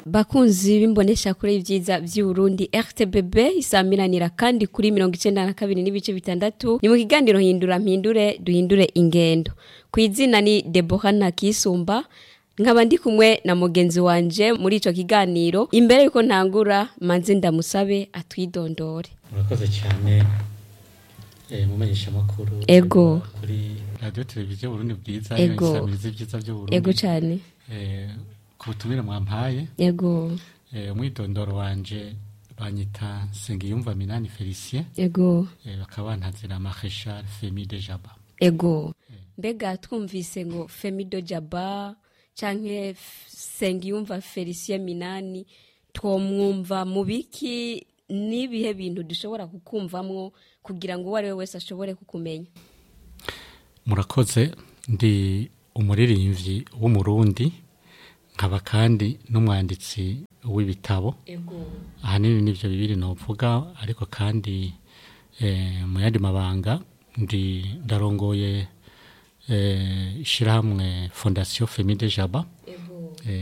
bakunzi b'imbonesha kuri ibyiza by'uburundi rtbb isamiranira kandi kuri mirongo icenda na kabiri n'ibice bitandatu ni mu kiganiro hindura mpindure duhindure ingendo ku izina ni debora ntakisumba nkaba ndi kumwe na mugenzi wanje muri ico kiganiro imbere yuko ntangura manze ndamusabe atwidondore murakoze cyane eh, mumenyesha makuru Ego. kuri radio televiziyo Burundi bwiza Ego. isamiriza ibyiza byo Burundi ego cane eh, ku butumire mwampaye ego eh, umwidondoro wanje banyita Sengiyumva Minani Felicien ego eh, bakaba bantazira Marechal Femi de Jaba ego mbega twumvise ngo femido jaba canke F- sengiyumva felicien minani twomwumva mu biki n'ibihe bintu dushobora kukumvamwo kugira ngo uwo ari we wese ashobore kukumenya murakoze ndi umuririmbyi w'umurundi nkaba kandi n'umwanditsi w'ibitabo ego ahanini nivyo bibiri novuga ariko kandi eh, mu yandi mabanga ndi ndarongoye eh, ishirahamwe fondation femi de jaba